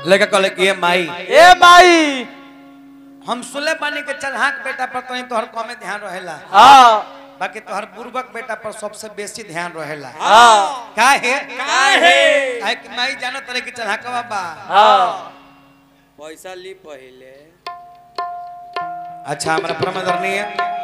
लड़का कहले कि ये माई ए माई हम सुले पानी के चढ़ाक बेटा पर तो तोहर कमे ध्यान रहेला हाँ बाकी तोहर बुर्बक बेटा पर सबसे बेसी ध्यान रहेला हाँ काहे काहे काहे कि माई जानो तरे कि चढ़ाकवा बा हाँ पैसा ली पहले अच्छा हमारा परमदरणीय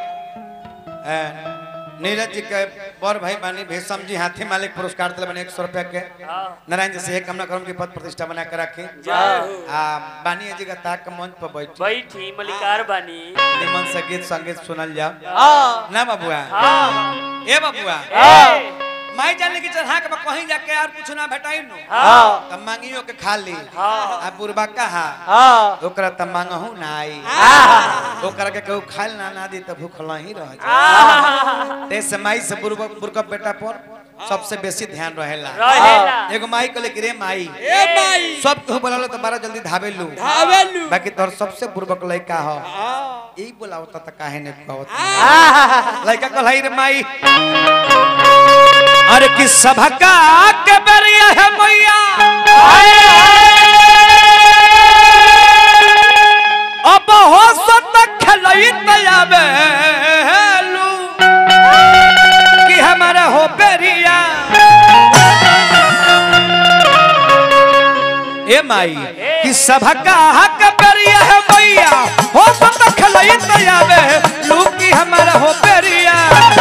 नीरज जी के बड़ भाई बानी भेषम जी हाथी मालिक पुरस्कार दिले बने एक सौ रुपया के नारायण जी से ये कामना करम की पद प्रतिष्ठा बना के रखी जय हो आ बानी जी का ताक के मंच पर बैठ बैठी मलिकार बानी निमन से गीत संगीत सुनल जाओ हाँ ना बबुआ हाँ ए बबुआ हाँ माई जाने की चढ़ा के बा कहीं जाके यार कुछ ना भेटाई नो हाँ तब मांगियो के खा ली हाँ। आ बुरबा कहा हाँ ओकरा तब मांगहू ना आई ओकरा के कहू खाइल ना ना दी त भूखल ही रह जा ते से माई से बुरबा बुरका बेटा पर सबसे बेसी ध्यान रहेला रहेला एगो माई कहले कि रे माई ए माई सब कहू बोलालो तो बारा जल्दी धाबे लू धावेलू बाकी तोर सबसे बुरबक लइका हो हाँ यही बोलावता त काहे ने कहत लइका कहलाई रे माई अरे कि सभका के बेरिया है मैया अब हो सत खलई तयाबे लू कि हमारा हो बेरिया ए माई कि सभका के बेरिया है मैया हो सत खलई तयाबे लू कि हमारा हो बेरिया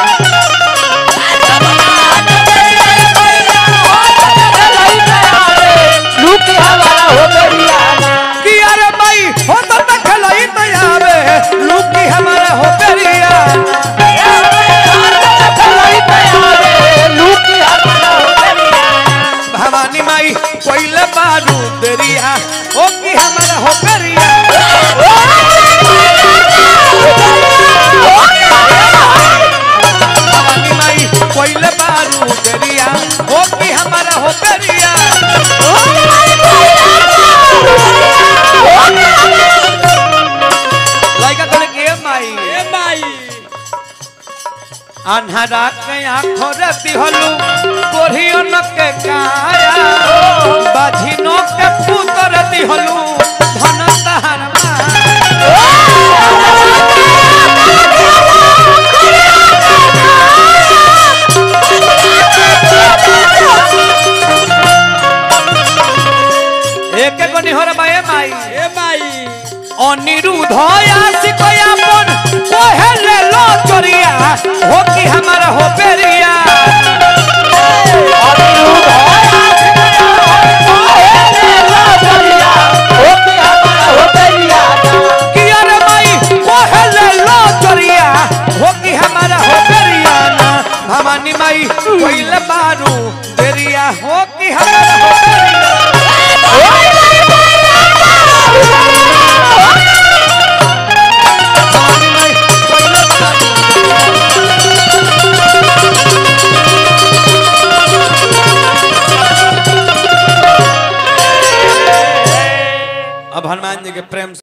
लूटी हमारा हो बेरियाना कि अरे माई हो तो खलई तयाबे लू कि हमारा हो बेरिया लूटी हमारा हो बेरियाना भवानी माई कोइले बारू दरिया ओ की हमारा हो करिया भवानी माई कोइले बारू दरिया ओ की हमारा हो करिया लाइका तोले के माई ए माई अन्हरा के आँखों रे दिहलू कोढ़ियो न के काया बाझिनो के पुतर दिहलू धन तहर माया एक एक निहर बाए माई ए माई अनिरुद्ध आशिकया मन कोहेले लो चोरिया हो कि हमारा हो पेरिया कि अरे माई कोहेले लो चोरिया हो कि हमारा हो पेरिया ना भवानी माई कोइले बारू देरिया हो कि हमारा हो पेरिया भवानी माई कोइले बारू अब हनुमान जी के प्रेम से